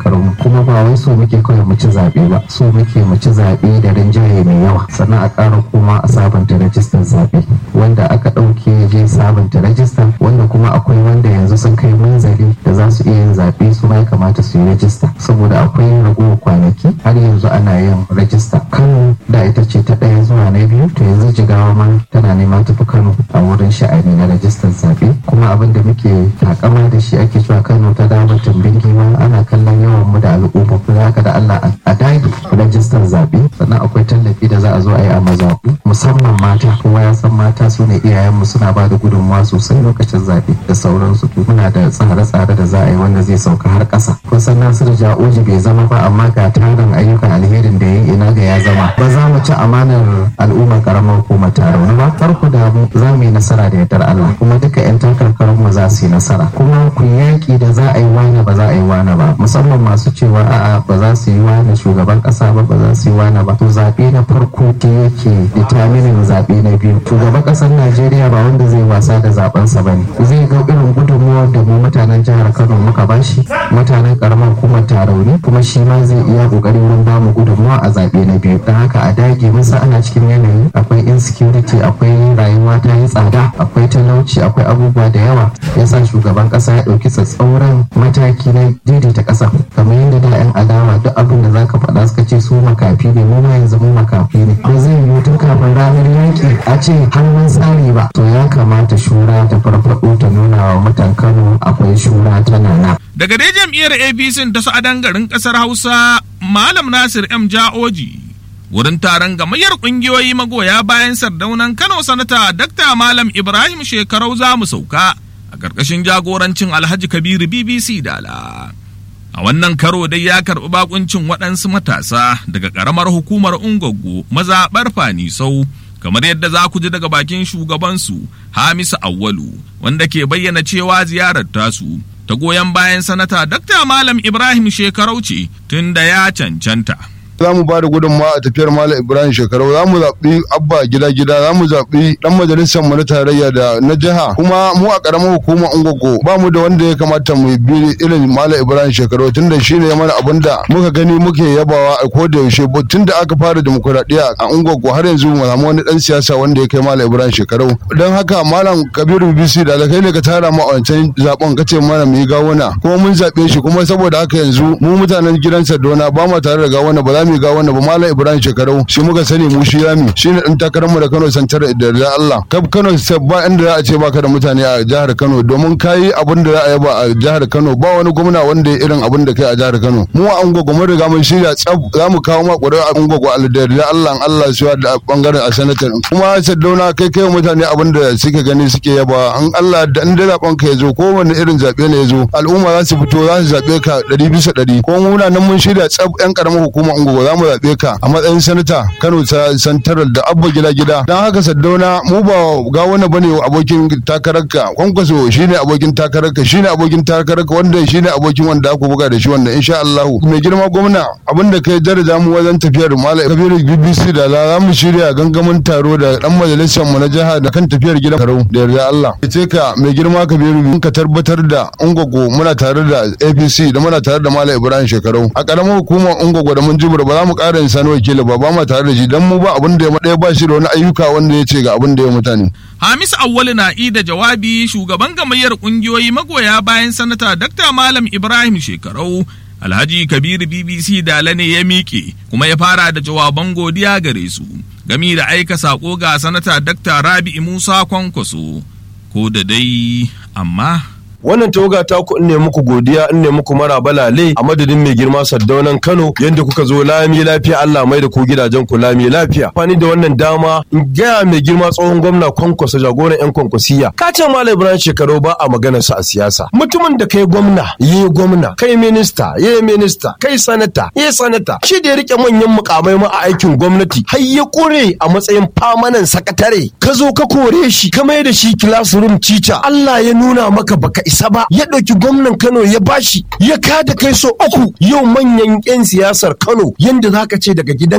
karamu kuma ba wai so muke kawai mu ci zaɓe ba so muke mu ci zaɓe da rinjaye mai yawa sannan a ƙara kuma a sabunta rajistar zaɓe wanda aka ɗauke je sabunta rajistar wanda kuma akwai wanda yanzu sun kai munzali da za su iya yin zaɓe su ma ya kamata su yi rajista saboda akwai ragowar kwanaki har yanzu ana yin rajista kano da ita ce ta ɗaya zuwa na biyu to yanzu jigawa ma tana neman tafi kano a wurin sha'ani na rajistar zaɓe kuma abin da muke takama da shi ake cewa kano ta dama tumbin giwa ana kallon yawan mu da al'umma kuma haka da allah a dage rajistar zaɓe sannan akwai tallafi da za a zo a yi a mazaɓu musamman mata kowa ya san mata su ne iyayenmu suna ba da gudunmawa sosai lokacin zaɓe da sauransu to muna da tsare-tsare da za a yi wanda zai sauka har ƙasa kusan nasiru ja'oji bai zama ba amma ga tarin ayyukan alherin da ya yi ina ga ya zama ba za mu ci amanar al'ummar karamar hukumar tarauni ba farko da mu za mu yi nasara da yardar Allah kuma duka 'yan takarkarin mu za su yi nasara kuma ku yaƙi da za a yi wani ba za a yi wani ba musamman masu cewa a'a ba za su yi wani shugaban ƙasa ba ba za su yi wani ba to zaɓe na farko ke yake determinin zaɓe na biyu shugaban ƙasar Najeriya ba wanda zai wasa da zaɓensa ba ne zai ga irin gudunmuwar da mu mutanen jihar Kano muka bashi mutanen karamar hukumar tarauni kuma shi ma zai iya ƙoƙari wurin bamu gudunmuwa a zaɓe na biyu don haka a dage musa ana cikin yanayi akwai insecurity akwai rayuwa ta yi tsada akwai talauci akwai abubuwa da yawa yasa shugaban ƙasa ya ɗauki tsatsauran mataki na daidaita ƙasa kamar yadda da 'yan adawa duk abin da zaka faɗa suka ce su makafi ne mu ma yanzu mu makafi ne ko zai yiwu tun kafin ranar yaƙi a ce hannun tsari ba to ya kamata shura ta farfaɗo ta nuna wa mutan kano akwai shura ta nana Daga dai jam'iyyar APC ta sa'adan garin ƙasar Hausa, Malam Nasir M. Ja'oji, wurin taron gamayyar ƙungiyoyi magoya bayan sardaunan Kano Sanata Dr. Malam Ibrahim Shekarau za mu sauka a ƙarƙashin jagorancin Alhaji Kabiru BBC Dala. A wannan karo dai ya karɓi bakuncin waɗansu matasa daga ƙaramar hukumar Ungwaggo mazaɓar Fanisau. kamar yadda za ku ji daga bakin shugabansu Hamisu Awwalu wanda ke bayyana cewa ziyarar tasu ta goyon bayan sanata Dr. Malam Ibrahim Shekarau ce tun da ya cancanta. za mu ba da gudunmawa a tafiyar Malam Ibrahim Shekarau za mu zaɓi abba gida gida za mu zaɓi ɗan majalisar mu na tarayya da na jiha kuma mu a ƙaramar hukumar Ungogo ba mu da wanda ya kamata mu bi irin Malam Ibrahim Shekarau tunda shi ne mana abin da muka gani muke yabawa a ko da yaushe tun da aka fara demokuraɗiyya a Ungogo har yanzu mu samu wani ɗan siyasa wanda ya kai Malam Ibrahim Shekarau don haka Malam Kabiru BBC da kai ne ka tara mu a wancan zaɓen ka ce mana mu yi gawuna kuma mun zaɓe shi kuma saboda haka yanzu mu mutanen gidan Sadona ba mu tare da gawuna ba za mu ga wannan ba malam ibrahim shekarau shi muka sani mu shi rami shi ne dan takararmu da kano santar da da allah kaf kano ba inda za a ce baka da mutane a jihar kano domin kayi abin da za a yaba a jihar kano ba wani gwamna wanda ya irin abin da kai a jihar kano mu a ungogo mun riga mun shirya tsaf za mu kawo ma ƙwarar a ungogo da da allah allah su da bangaren a sanatar kuma saddauna kai kai mutane abin da suke gani suke yaba an allah da inda zaben ka ya zo ko wani irin zaɓe ne ya zo al'umma za su fito za su zaɓe ka ɗari bisa ɗari ko muna nan mun shirya tsaf 'yan ƙaramar hukumar ungogo za mu zaɓe ka a matsayin sanata Kano ta santaral da abba gida gida don haka Saddauna mu ba ga wani bane abokin takararka kwankwaso shine abokin takararka shine abokin takararka wanda shine abokin wanda aka buga da shi wanda insha Allah mai girma gwamna abinda kai daraja mu wajen tafiyar Malam Kabiru BBC da za mu shirya gangamin taro da dan majalisar mu na jiha da kan tafiyar gidan Karo da yarda Allah ce ka mai girma Kabiru ka tabbatar da Ungogo muna tare da APC da muna tare da Malam Ibrahim Shekarau a karamar hukumar Ungogo da mun jibura ba za mu ƙara yin sani wakili ba ba ma tare da shi dan mu ba abin da ya ɗaya ba shi da wani ayyuka wanda ya ce ga abin da ya mutane. Hamis Awwalu na da jawabi shugaban gamayyar ƙungiyoyi magoya bayan sanata Dr. Malam Ibrahim Shekarau Alhaji Kabiru BBC Dala ne ya miƙe kuma ya fara da jawaban godiya gare su gami da aika saƙo ga sanata Dr. Rabi'i Musa Kwankwaso ko da dai amma wannan tawaga ta ku ne muku godiya in ne muku mara balale a madadin mai girma saddaunan Kano yanda kuka zo lami lafiya Allah mai da ku gidajen ku lami lafiya fani da wannan dama in gaya mai girma tsohon gwamna kwankwasa jagoran yan kwankwasiya ka ce malam Ibrahim shekaru ba a maganar sa a siyasa mutumin da kai gwamna yi gwamna kai minista yi minista kai sanata yi sanata shi da ya rike manyan mukamai ma a aikin gwamnati har ya kure a matsayin famanan sakatare ka zo ka kore shi ka mai da shi classroom teacher Allah ya nuna maka baka isa ba ya ɗauki gwamnan Kano ya bashi ya kada kai so uku yau manyan 'yan siyasar Kano yanda zaka ce daga gidan